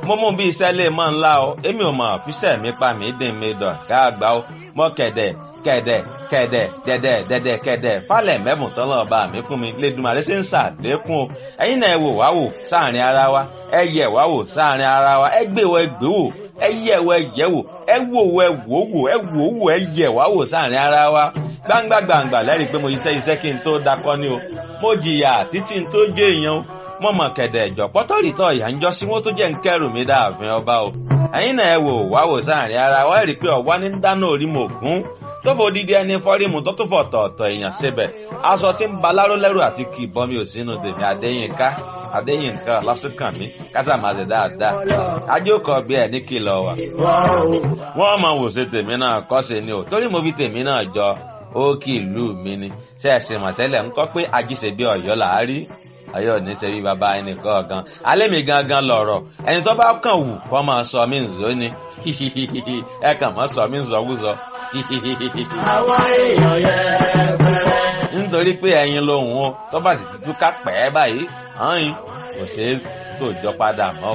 mo mú bí iṣẹ́ lè mọ́ ńlá o èmi ò mọ̀ fíṣẹ́ mi pa mí dín mi dọ̀ ká àgbà o mọ́ kẹ̀dẹ̀ kẹ̀dẹ̀ kẹ̀dẹ̀ dẹ̀dẹ̀ dẹ̀dẹ̀ kẹ̀dẹ̀ falẹ̀ mẹ́bùn tán lọ́ọ́ bá mi fún mi lẹ́dùnmarè ṣe ń ṣàlékún o ẹ̀yin náà ẹ wò wá wò sáàrin ara wa ẹ yẹ̀ wá wò sáàrin ara wa ẹ gbé wọ ẹ gbé wò ẹ yẹ̀ wọ ẹ yẹ̀ wò ẹ wò wọ ẹ wò wò ẹ wò wò ẹ yẹ̀ wá wò sáàrin ara wa gbangba gbangba lẹ́rìí pé mo iṣẹ́ iṣẹ́ kí n tó dakọ́ ni o mo jìyà títí n tó jẹ́ èèyàn o mo mọ̀ kẹ̀dẹ̀ ẹ̀jọ̀ pọ́tọ́rìtọ̀ ìyá ń jọ sí wọ́n tó jẹ́ ń kẹ́rù mi dáàfin ọba o ẹ̀yin náà ẹ wò wá wò sáàrin ara wa rí i pé ọ̀wá ní dáná orí mo gún tó fò dídí ẹni fọ́rímù tó tún fọ̀ tọ̀ọ̀tọ̀ èèyàn síbẹ̀ aṣọ tí ń baláró lẹ́rù àti kì í bọ́ mi ò sínú tèmi Adéyínká Adéyínká lásìkàn mi kásà máa ṣe dáadáa ajókòó bí ẹ ní kìlọ̀ wà. wọ́n máa wò ṣe tèmi náà kọ́ ṣe ni o torí mo fi tèmi náà jọ ó kì í lù mí ni ṣe é ṣe mọ̀tẹ́lẹ̀ ń kọ́ pé ajíṣe bí ọ̀yọ́ là á rí ọ̀yọ́ ní ṣe bí baba ẹnì kọ̀ọ̀kan alẹ́ mi gangan lọ̀rọ̀ ẹni tó bá kàn wù kó máa sọ mí nzó ni ẹ kàn máa sọ mí nzọ́wúzọ. àwọn èèyàn yẹn bẹ̀rẹ̀. nítorí pé ẹyin lòun o tó bá sì ti túká pẹ́ báyìí hàn yín kò ṣeé tòjọ́ padà mọ́ o.